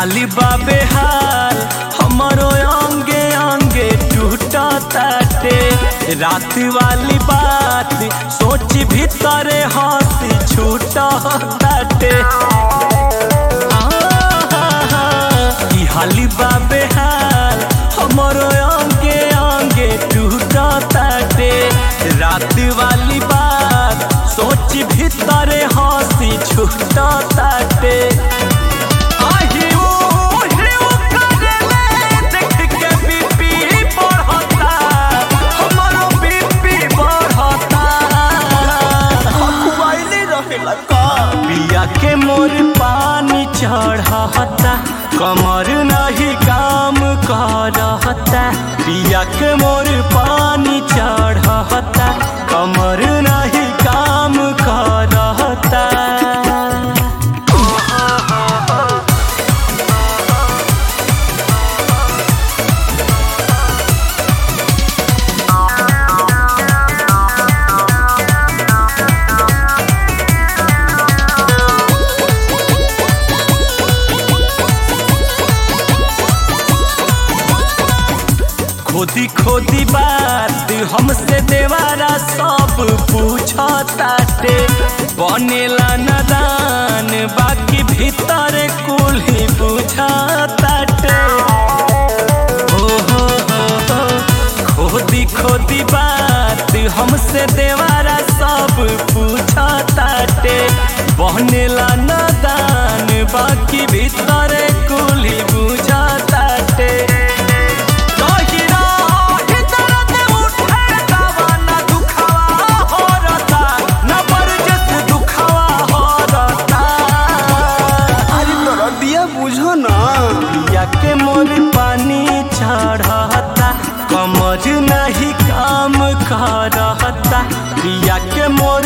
हाली बाबे हाल हमारो अंगे अंगे टूटा ताटे रात वाली बात सोच भीतरे हंसी छूटा ताटे की हाली बाबे हाल हमारो अंगे अंगे टूटा ताटे रात वाली बात सोच भीतरे हंसी छूटा ताटे आही ओ हिउ करेले देख के बीपी बढ़ता हमारो बीपी बढ़ता खुआइले रहेला का पिया के मोर पानी चढ़ता कमर नहीं काम करता पिया के मोर पानी चढ़ता कमर नहीं काम करता खोदी खोदी बात हमसे देवारा सब पूछताटे बनेला नदान बाकी भीतर कुल ही बुझताटे हो हो हो हो खोदी खोदी बात हमसे देवारा सब पूछताटे बनेला नदान बाकी भीतर कुल ही बुझताटे अरे तोरा दिया बुझो ना के मोर पानी चढ़ता कमर नहीं काम करता पिया के मोर